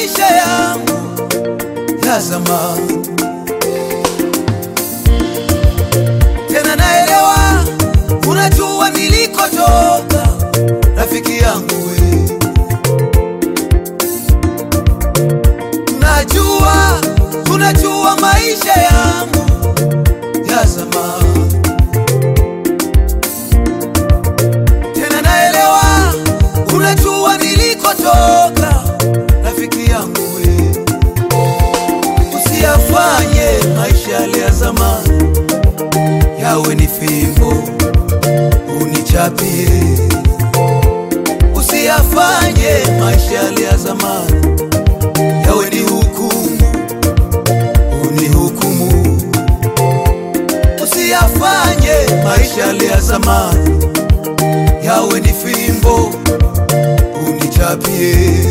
maisha yangu ya zamani. Tena naelewa, unajua nilikotoka, rafiki yangu we. Najua, unajua maisha yangu ya zamani. Tena naelewa, unajua nilikotoka, rafiki yangu we. Usiyafanye maisha yale ya zamani yawe ni fimbo unichapie. Usiyafanye maisha yale ya zamani yawe ni hukumu unihukumu. Usiyafanye maisha yale ya zamani yawe ni fimbo unichapie.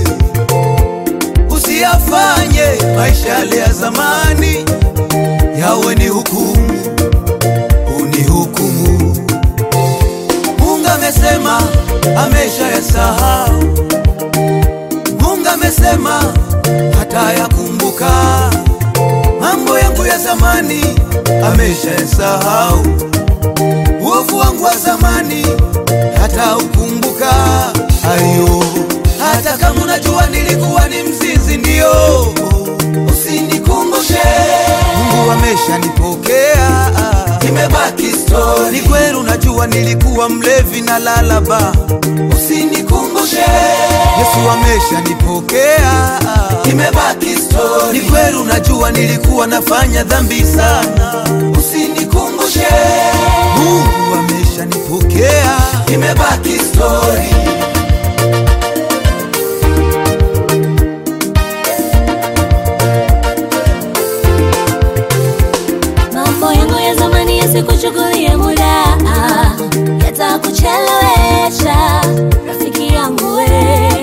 Usiyafanye maisha yale ya zamani yawe ni hukumu unihukumu. Mungu amesema amesha yasahau. Mungu amesema hata yakumbuka mambo yangu ya zamani, amesha yasahau. Uovu wangu wa zamani hata ukumbuka. Ayo, hata kama unajua nilikuwa ni mzinzi, ndio usinikumbushe. Mungu ameshanipokea, imebaki story. Ni kweli unajua nilikuwa mlevi na lalaba, usinikumbushe. Yesu ameshanipokea, imebaki story. Ni kweli unajua nilikuwa nafanya dhambi sana, usinikumbushe. Mungu ameshanipokea, imebaki story. Mambo yangu ya zamani yasikuchukulie muda, yatakuchelewesha rafiki yangu we.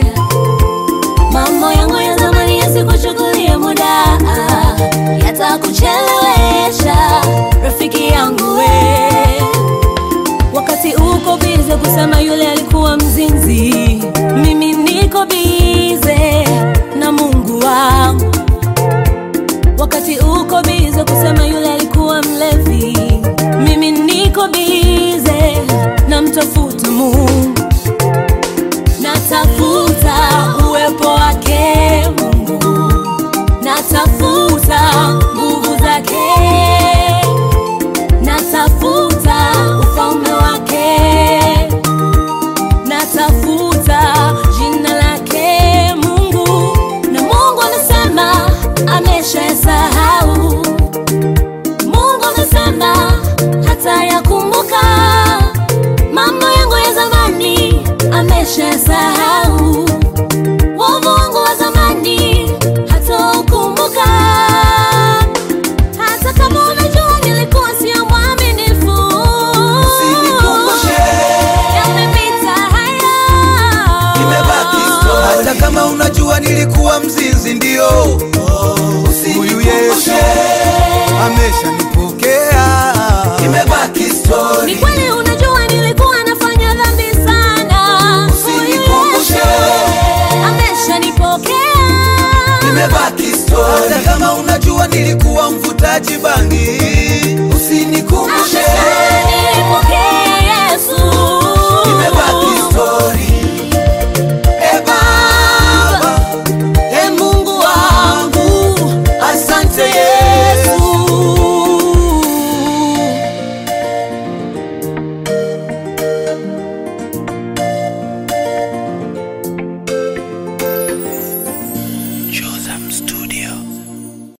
Mambo yangu ya zamani yasikuchukulie muda, yatakuchelewesha rafiki yangu we. Wakati uko bize kusema yule alikuwa mzinzi, mimi niko bize na Mungu wangu wakati uko bize kusema yule alikuwa mlevi, mimi niko bize na mtafuta Mungu, natafuta uwepo wake Mungu, natafuta nguvu zake, natafuta ufalme wake, natafuta jina lake Mungu, na Mungu anasema ameshasahau. Mungu amesema hata yakumbuka mambo yangu ya zamani, ameshasahau wovu wangu wa zamani, hata ukumbuka. Hata kama unajua nilikuwa sio mwaminifu, Usinikumbushe. yamepita haya, imebaki story. Hata kama unajua nilikuwa mzinzi, ndio huyu Yesu ameshanipokea, imebaki Ni story. kweli unajua nilikuwa nafanya dhambi sana. Huyu Usinikumbushe. Yesu ameshanipokea. imebaki story. Hata kama unajua nilikuwa mvutaji bangi,